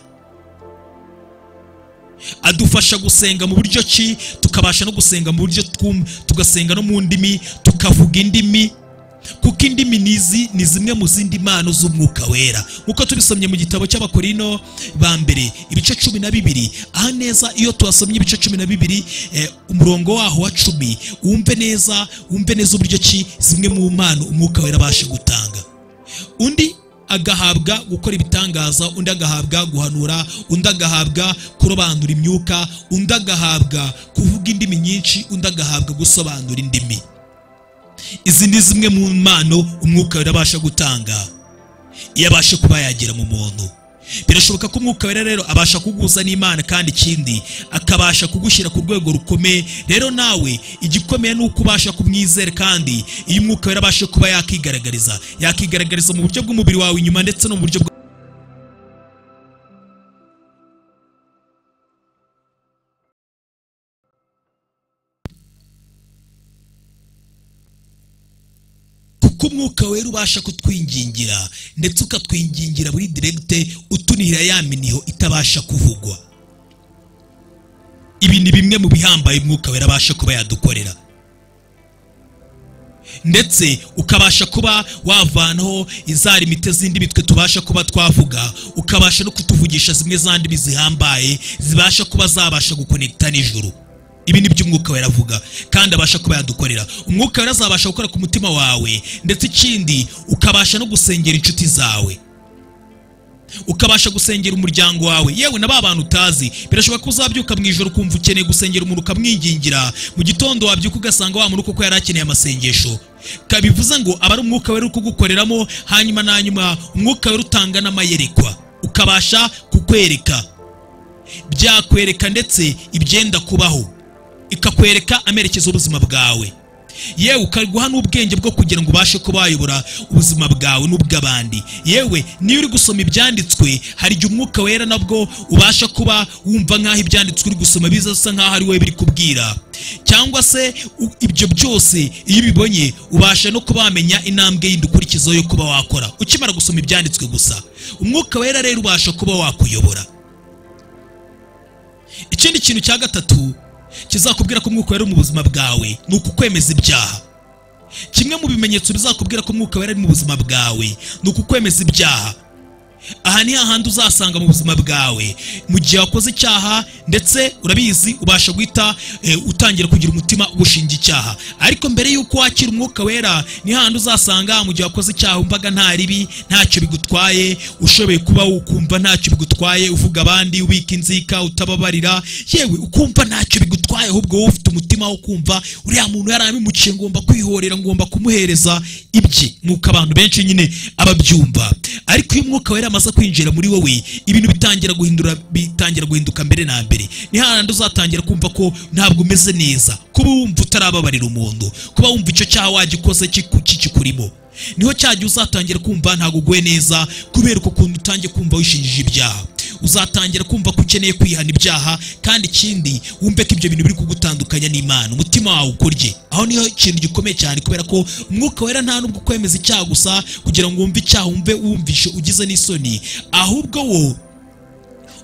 adufasha gusenga mu buryo ki tukabasha no gusenga mu buryo twumva tugasenga no mu ndimi tukavuga indimi kuko indimi nizi ni zimwe mu zindi mpano z'umwuka wera nk'uko tubisomye mu gitabo cy'abakorino ba mbere ibice cumi na bibiri aha neza iyo tuhasomye ibice cumi na bibiri eh, umurongo waho wa cumi wumve neza wumve neza uburyo ki zimwe mu mpano umwuka wera abasha gutanga undi agahabwa gukora ibitangaza undi agahabwa guhanura undi agahabwa kurobanura imyuka undi agahabwa kuvuga indimi nyinshi undi agahabwa gusobanura indimi izi ni zimwe mu mpano umwuka wera abasha gutanga iyo abasha kuba yagira mu muntu birashoboka ko umwuka wera rero abasha kuguza n'imana kandi ikindi akabasha kugushyira ku rwego rukomeye rero nawe igikomeye ni uko ubasha kumwizera kandi iyo umwuka wera abasha kuba yakigaragariza yakigaragariza mu buryo bw'umubiri wawe inyuma ndetse no mu buryo bwa kuko umwuka wera ubasha kutwingingira ndetse ukatwingingira muri diregite utunihira ya miniho itabasha kuvugwa ibi ni bimwe mu bihambaye umwuka wera abasha kuba yadukorera ndetse ukabasha kuba wavanaho izari mite z'indimi twe tubasha kuba twavuga ukabasha no kutuvugisha zimwe za ndimi zihambaye zibasha kuba zabasha gukonekita n'ijuru ibi ni byo umwuka wera avuga kandi abasha kuba yadukorera umwuka wera azabasha gukora ku mutima wawe ndetse ikindi ukabasha no gusengera inshuti zawe ukabasha gusengera umuryango wawe yewe na ba bantu utazi birashoboka ko uzabyuka mu ijoro ukumva ukeneye gusengera umuntu ukamwingingira mu gitondo wabyuka ugasanga wa muntu koko yari akeneye amasengesho kabivuze ngo aba ari umwuka wera uri kugukoreramo hanyuma na nyuma umwuka wera utanga n'amayerekwa ukabasha kukwereka byakwereka ndetse ibyenda kubaho ikakwereka amerekezo y'ubuzima bwawe yewe ukaguha n'ubwenge bwo kugira ngo ubashe kuba wayobora ubuzima bwawe n'ubw'abandi yewe niyo uri gusoma ibyanditswe hari igihe umwuka wera nabwo ubasha kuba wumva nk'aho ibyanditswe uri gusoma biza bisa nk'aho ari wowe biri kubwira cyangwa se u- ibyo byose iyo ubibonye ubasha no kuba wamenya intambwe yindi ukurikizaho yo kuba wakora ukimara gusoma ibyanditswe gusa umwuka wera rero ubasha kuba wakuyobora ikindi kintu cya gatatu kizakubwira ko umwuka wera ari mu buzima bwawe ni ukukwemeza ibyaha kimwe mu bimenyetso bizakubwira ko umwuka wera ari mu buzima bwawe ni ukukwemeza ibyaha aha ni hahandi uzasanga mu buzima bwawe mu gihe wakoze icyaha ndetse urabizi ubasha guhita eh, utangira kugira umutima ugushinja icyaha ariko mbere y'uko wakira umwuka wera ni hahandi uzasanga mu gihe wakoze icyaha wumvaga nta ribi ntacyo bigutwaye ushoboye kuba ukumva ntacyo bigutwaye uvuga abandi ubika inzika utababarira yewe ukumva ntacyo bigutwaye ahubwo wowe ufite umutima wo kumva uriya muntu yarabimuciye ngomba kwihorera ngomba kumuhereza ibye nk'uko abantu benshi nyine ababyumva ariko iyo umwuka wera amaze kwinjira muri wowe ibintu bitangira guhindura bitangira guhinduka mbere na mbere ni hahandi uzatangira kumva ko ntabwo umeze neza kuba wumva utarababarira umuntu kuba wumva icyo cyaha wagikoze kiku- kikikurimo niho cya gihe uzatangira kumva ntabwo uguwe neza kubera uko kuntu utangiye kumva wishinjije ibyaha uzatangira kumva ko ukeneye kwihana ibyaha kandi ikindi wumve ko ibyo bintu biri kugutandukanya n'imana umutima wawe ukurye aho niho ikintu gikomeye cyane kubera ko umwuka wera nta nubwo kwemeza icyaha gusa kugira ngo wumve icyaha wumve wumvishe ugize n'isoni ahubwo wo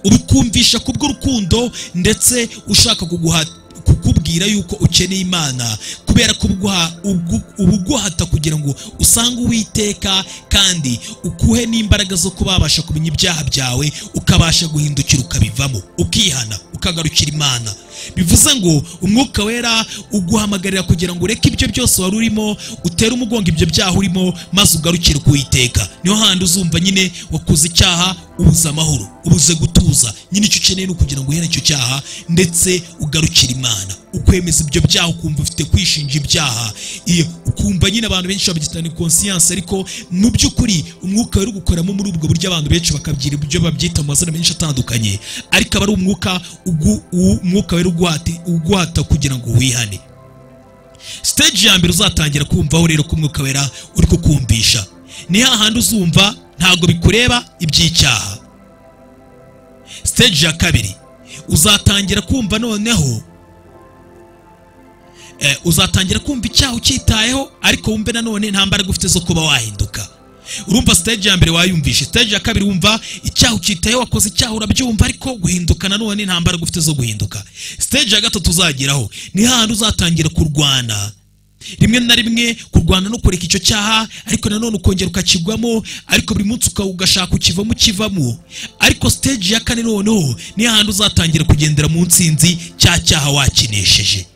urukumvisha kubw'urukundo ndetse ushaka kuguha kukubwira yuko ukeneye imana kubera ko uguha- ugu- uba uguhata kugira ngo usange uwiteka kandi ukuhe n'imbaraga zo kuba wabasha kumenya ibyaha byawe ukabasha guhindukira ukabivamo ukihana ukagarukira imana bivuze ngo umwuka wera uguhamagarira kugira ngo ureke ibyo byose wari urimo utere umugongo ibyo byaha urimo maze ugarukire kuwiteka niho handi uzumva nyine wakoze icyaha ubuze amahoro ubuze gutuza nyine icyo ukeneye ni ukugira ngo uhere icyo cyaha ndetse ugarukire imana ukwemeza ibyo byaha ukumva ufite kwishinja ibyaha iyo ukumva nyine abantu benshi babyita ni konsiyanse ariko mu by'ukuri umwuka wari gukoramo muri ubwo buryo abantu benshi bakabyira ibyo babyita mu mazina menshi atandukanye ariko aba ari umwuka ugu- u- umwuka wari uguhati- uguhata kugira ngo wihane siteji ya mbere uzatangira kumvaho rero ko umwuka wera uri kukumvisha ni hahandi uzumva ntabwo bikureba iby'icyaha siteji ya kabiri uzatangira kumva noneho eh, uzatangira kumva icyaha ucyitayeho ariko wumve nanone nta mbaraga ufite zo kuba wahinduka urumva stage ya mbere wayumvishe stage ya kabiri wumva icyaha ucyitayeho wakoze icyaha urabyumva ariko guhinduka nanone nta mbaraga ufite zo guhinduka stage ya gatatu uzageraho ni hahandi uzatangira kurwana rimwe na rimwe kurwana no kureka icyo cyaha ariko nanone ukongera ukakigwamo ariko buri munsi uka- ugashaka ukivamo ukivamo ariko stage ya kane noneho ni hahandi uzatangira kugendera mu nsinzi cya cyaha wakinesheje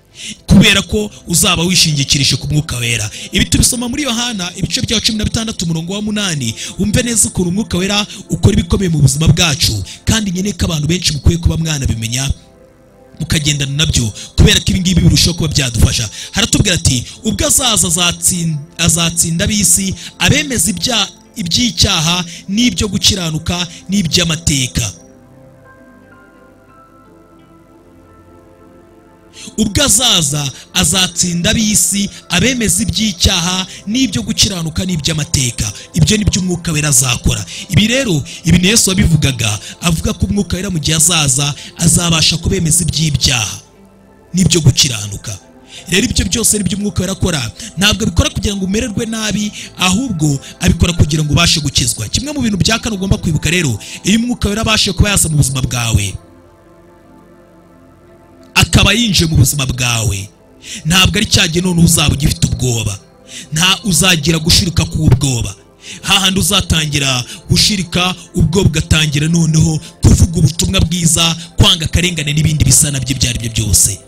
kubera ko uzaba wishingikirije ku mwuka wera ibi tubisoma muri yohana ibice bya cumi na bitandatu umurongo wa munani wumve neza ukuntu umwuka wera ukora ibikomeye mu buzima bwacu kandi nkeneye ko abantu benshi mukwiye kuba mwanabimenya mukagendana nabyo kubera ko ibingibi birushaho kuba byadufasha haratubwira ati ubwo azaza azatsin- azatsinda ab'isi abemeza ibya- iby'icyaha n'ibyo gukiranuka n'iby'amateka ubwo azaza azatsinda ab'isi abemeza iby'icyaha n'ibyo gukiranuka n'iby'amateka ibyo ni byo umwuka wera azakora ibi rero ibi ni yesu wabivugaga avuga ko umwuka wera mu gihe azaza azabasha kubemeza iby'ibyaha n'ibyo gukiranuka rero ibyo byose nibyo umwuka wera akora ntabwo abikora kugira ngo umererwe nabi ahubwo abikora kugira ngo ubashe gukizwa kimwe mu bintu bya kane ugomba kwibuka rero iyo umwuka wera abashe kuba yaza mu buzima bwawe akaba yinjiye mu buzima bwawe ntabwo ari cya gihe noneho uzaba ugifite ubwoba nta uzagira gushirika k'ubwoba hahandi uzatangira gushirika ubwoba ugatangira noneho kuvuga ubutumwa bwiza kwanga akarengane n'ibindi bisa nabyo ibyo ari byo byose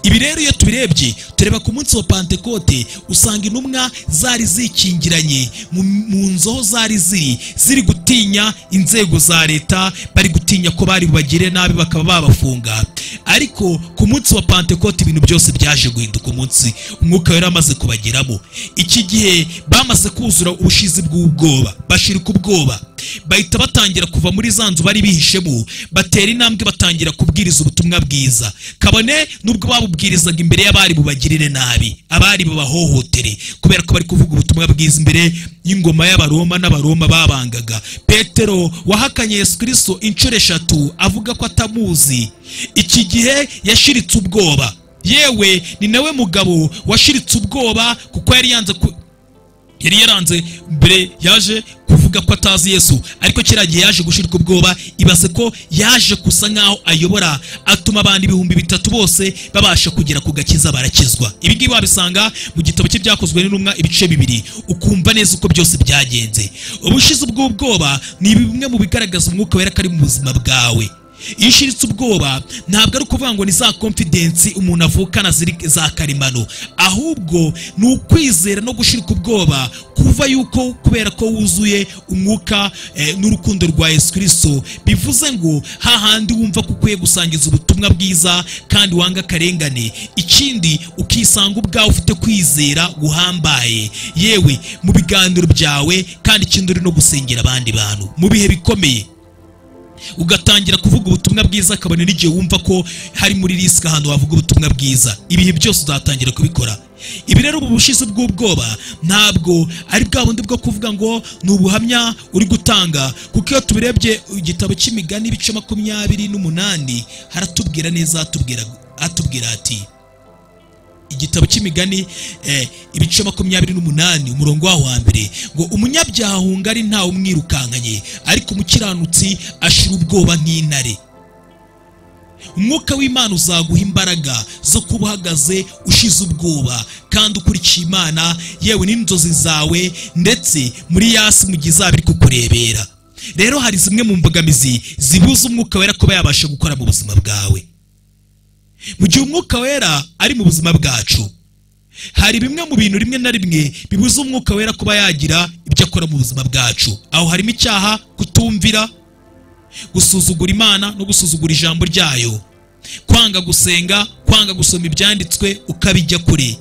ibi rero iyo tubirebye tureba ku munsi wa pantekote usanga intumwa zari zikingiranye mu- mu nzu aho zari ziri ziri gutinya inzego za leta bari gutinya ko bari bubagire nabi bakaba babafunga ariko ku munsi wa pantekote ibintu byose byaje guhinduka umunsi umwuka wari amaze kubageramo iki gihe bamaze kuzura ubushizi bw'ubwoba bashirika ubwoba bahita batangira kuva muri za nzu bari bihishemo batera intambwe batangira kubwiriza ubutumwa bwiza kabone nubwo babubwirizaga imbere y'abari bubagirire nabi abari bubahohotere kubera ko bari kuvuga ubutumwa bwiza imbere y'ingoma y'abaroma n'abaroma babangaga petero wahakanye yesu kirisito inshuro eshatu avuga ko atamuzi iki gihe yashiritse ubwoba yewe ni nawe mugabo washiritse ubwoba kuko yari yanze ku- yari yaranze mbere yaje kuvuga ko atazi yesu ariko kiriya gihe yaje gushirika ubwoba ibaze ko yaje gusa nk'aho ayobora atuma abantu ibihumbi bitatu bose babasha kugera ku gakiza barakizwa ibi ngibi wabisanga mu gitabo cye byakozwe n'intumwa ibice bibiri ukumva neza uko byose byagenze ubushizi bw'ubwoba ni bimwe mu bigaragaza umwuka wera ko ari mu buzima bwawe iyo ushiritse ubwoba ntabwo ari ukuvuga ngo ni za konfidensi umuntu avukana ziri za karemano ahubwo ni ukwizera no gushirika ubwoba kuva yuko kubera ko wuzuye umwuka eh, n'urukundo rwa yesu kirisito bivuze ngo hahandi wumva ko ukwiye gusangiza ubutumwa bwiza kandi wanga akarengane ikindi ukisanga ubwawe ufite kwizera guhambaye yewe mu biganiro byawe kandi ikindi uri no gusengera abandi bantu mu bihe bikomeye ugatangira kuvuga ubutumwa bwiza kabone n'igihe wumva ko hari muri risike ahantu wavuga ubutumwa bwiza ibihe byose uzatangira kubikora ibi rero ubu bushizi bw'ubwoba ntabwo ari bwa bundi bwo kuvuga ngo ni ubuhamya uri gutanga kuko iyo tubirebye igitabo cy'imigani ibice makumyabiri n'umunani haratubwira neza hatubwira hatubwira ati igitabo cy'imigani eh, ibice makumyabiri n'umunani umurongo waho wa mbere ngo umunyabyaha ahunga ari ntawe umwirukankanye ariko umukiranutsi ashira ubwoba nk'intare umwuka w'imana uzaguha imbaraga zo kuba uhagaze ushize ubwoba kandi ukurikiye imana yewe n'inzozi zawe ndetse muri yasi mu gihe izaba iri kukurebera rero hari zimwe mu mbogamizi zibuza umwuka wera kuba yabasha gukora mu buzima bwawe mu gihe umwuka wera ari mu buzima bwacu hari bimwe mu bintu rimwe na rimwe bibuza umwuka wera kuba yagira ibyo akora mu buzima bwacu aho harimo icyaha kutumvira gusuzugura imana no gusuzugura ijambo ryayo kwanga gusenga kwanga gusoma ibyanditswe ukabijya kure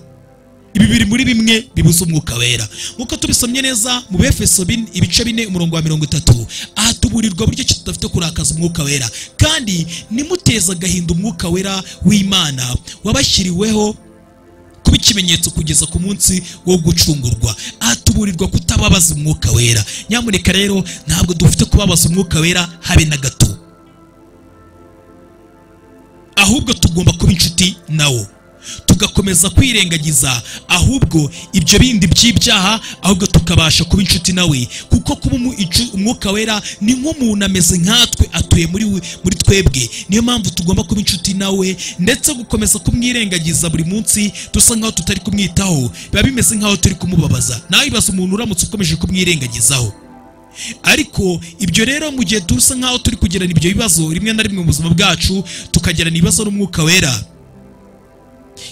ibi biri muri bimwe bibuza umwuka wera nk'uko tubisomye neza mu befeso bin- ibice bine umurongo wa mirongo itatu aha tuburirwa buryo ki tudafite kurakaza umwuka wera kandi nimuteze agahinda umwuka wera w'imana wabashyiriweho kuba ikimenyetso kugeza ku munsi wo gucungurwa aha tuburirwa kutababaza umwuka wera nyamuneka rero ntabwo dufite kubabaza umwuka wera habe na gato ahubwo tugomba kuba inshuti nawo tugakomeza kwirengagiza ahubwo ibyo bindi by'ibyaha ahubwo tukabasha kuba inshuti nawe kuko kuba umu- incu- umwuka wera ni nk'umuntu ameze nkatwe atuye muri we- muri twebwe niyo mpamvu tugomba kuba inshuti nawe ndetse gukomeza kumwirengagiza buri munsi dusa nkaho tutari kumwitaho biba bimeze nkaho turi kumubabaza nawe ibaza umuntu uramutse ukomeje kumwirengagizaho ariko ibyo rero mu gihe dusa nkaho turi kugirana ibyo bibazo rimwe na rimwe mu buzima bwacu tukagirana ibibazo n'umwuka wera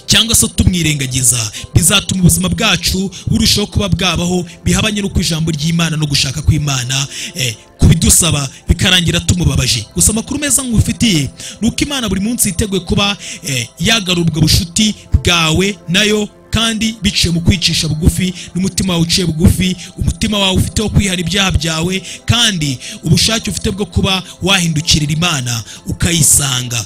cyangwa se tumwirengagiza bizatuma ubuzima bwacu burushaho kuba bwabaho bihabanye n'uko ijambo ry'imana no gushaka kw'imana eh, kubidusaba bikarangira tumubabaje gusa amakuru meza nk'ufitiye ni uko imana buri munsi yiteguye kuba eh, yagarura ubwo bushuti bwawe nayo kandi biciye mu kwicisha bugufi n'umutima wawe uciye bugufi umutima wawe ufite wo kwihana ibyaha byawe kandi ubushake ufite bwo kuba wahindukirira imana ukayisanga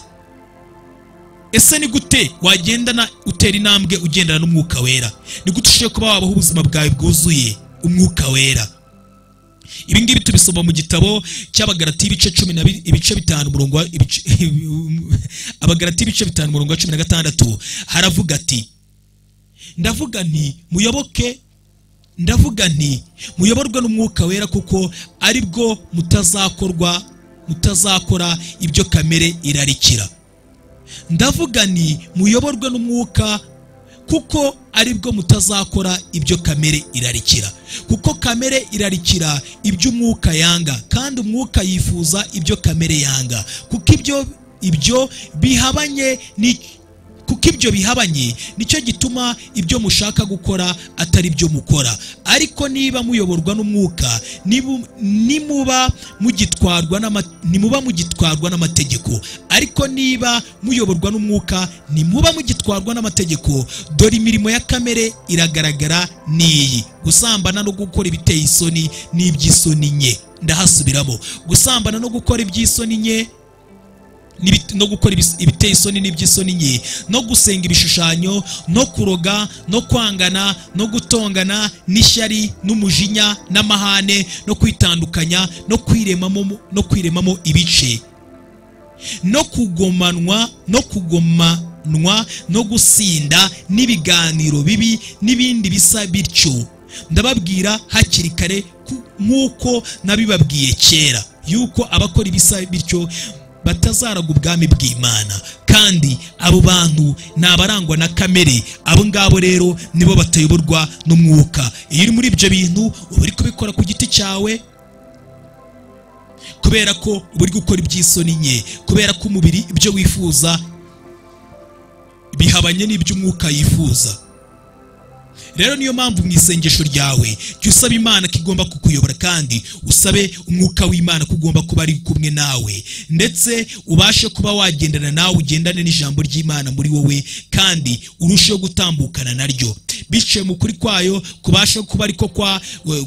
ese ni gute wagendana utera intambwe ugendana n'umwuka wera ni gute ushobora kuba wabaho ubuzima bwawe bwuzuye umwuka wera ibi ngibi tubisoma mu gitabo cy'abagarati ibice cumi na bi- ibice bitanu umurongo wa- ibice- abagarati ibice bitanu umurongo wa cumi na gatandatu haravuga ati ndavuga nti muyoboke ndavuga nti muyoborwe n'umwuka wera kuko ari bwo mutazakorwa mutazakora ibyo kamere irarikira ndavuga ni muyoborwe n'umwuka kuko aribwo mutazakora ibyo kamere irarikira kuko kamere irarikira ibyo umwuka yanga kandi umwuka yifuza ibyo kamere yanga kuko ibyo ibyo bihabanye ni kuko ibyo bihabanye nicyo gituma ibyo mushaka gukora atari byo mukora ariko niba muyoborwa n'umwuka nibu- nimuba mugitwarwa n'ama- nimuba mugitwarwa n'amategeko ariko niba muyoborwa n'umwuka ntimuba mugitwarwa n'amategeko dore imirimo ya kamere iragaragara n'iyi gusambana no gukora ibiteye isoni n'iby'isoni nke ndahasubiramo gusambana no gukora iby'isoni nke n'ibi- no gukora ibis- ibiteye isoni n'iby'isoni nke no gusenga ibishushanyo no kuroga no kwangana no gutongana n'ishyari n'umujinya n'amahane no kwitandukanya no kwiremamo no kwiremamo ibice no kugomanwa no kugomanwa no gusinda n'ibiganiro bibi n'ibindi bisa bityo ndababwira hakiri kare ku- nk'uko nabibabwiye kera yuko abakora ibisa bityo batazaraga ubwami bw'imana kandi abo bantu ni abarangwa na kamere abo ngabo rero nibo batayoborwa n'umwuka iyo uri muri ibyo bintu uba uri kubikora ku giti cyawe kubera ko uba uri gukora iby'isoni nke kubera ko umubiri ibyo wifuza bihabanye n'iby'umwuka yifuza rero niyo mpamvu mu isengesho ryawe jya usaba imana ko igomba kukuyobora kandi usabe umwuka w'imana ko ugomba kuba ari kumwe nawe ndetse ubashe kuba wagendana nawe ugendane n'ijambo ry'imana muri wowe kandi urusheho gutambukana naryo biciye mu kuri kwayo kubasha kuba ariko kwa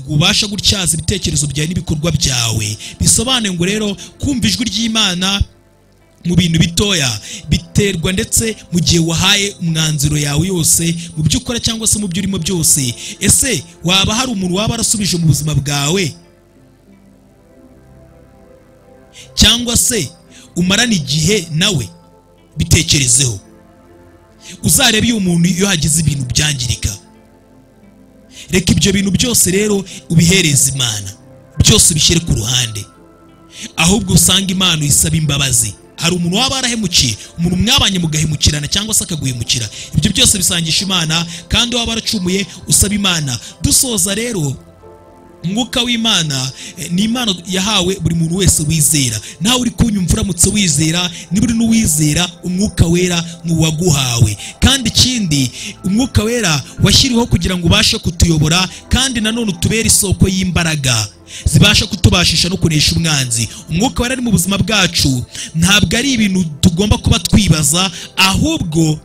ubasha gutyaza ibitekerezo byawe n'ibikorwa byawe bisobanuye ngo rero kumva ijwi ry'imana mu bintu bitoya biterwa ndetse mu gihe wahaye umwanzuro yawe yose mu byo ukora cyangwa se mu byo urimo byose ese waba hari umuntu waba arasubije mu buzima bwawe cyangwa se umarana igihe nawe bitekerezeho uzarebe iyo umuntu iyo hagize ibintu byangirika reka ibyo bintu byose rero ubihereze imana byose ubishyire ku ruhande ahubwo usanga imana uyisaba imbabazi hari umuntu waba arahemukiye umuntu mwabanye mugahemukirana cyangwa se akaguhemukira ibyo byose bisangisha imana kandi waba waracumuye usaba imana dusoza rero umwuka w'imana eh, ni impano yahawe buri muntu wese wizera nawe uri kunyumva uramutse wizera niba uri n'uwizera umwuka wera ni uwaguhawe kandi ikindi umwuka wera washyiriweho kugira ngo ubashe kutuyobora kandi nanone utubere isoko y'imbaraga zibasha kutubashisha no kunesha umwanzi umwuka wera ari mu buzima bwacu ntabwo ari ibintu tugomba kuba twibaza ahubwo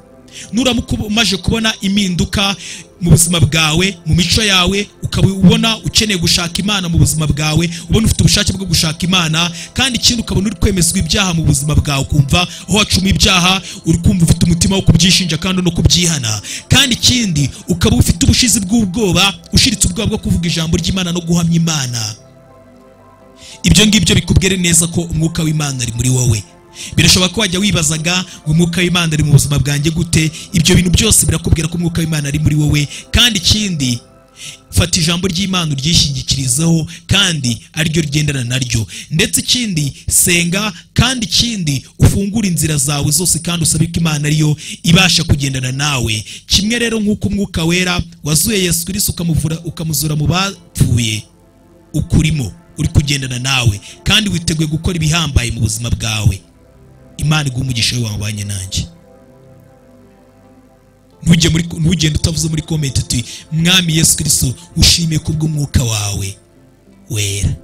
nuramuka ubu umaze kubona impinduka mu buzima bwawe mu mico yawe ukaba ubona ukeneye gushaka imana mu buzima bwawe ubona ufite ubushake bwo gushaka imana kandi ikindi ukabona uri kwemezwa ibyaha mu buzima bwawe ukumva aho wacuma ibyaha uri kumva ufite umutima wo kubyishinja kandi no kubyihana kandi ikindi ukaba ufite ubushizi bw'ubwoba ushiritse ubwoba bwo kuvuga ijambo ry'imana no guhamya imana ibyo ngibyo bikubwire neza ko umwuka w'imana ari muri wowe birashoboka ko wajya wibazaga ngo umwuka w'imana ari mu buzima bwanjye gute ibyo bintu byose birakubwira ko umwuka w'imana ari muri wowe kandi ikindi fata ijambo ry'imana uryishingikirizeho kandi ariryo ryendana naryo ndetse ikindi senga kandi ikindi ufungure inzira zawe zose kandi usabe ko imana ariyo ibasha kugendana nawe kimwe rero nk'uko umwuka wera wazuye yesu kirisi ukamuvura ukamuzura mu bapfuye ukurimo uri kugendana nawe kandi witeguye gukora ibihambaye mu buzima bwawe imana iguha umugisha we wabanye nanjye ntujye muri ntugende utavuze muri komenti uti mwami yesu kirisitu ushimiye kubw'umwuka wawe wera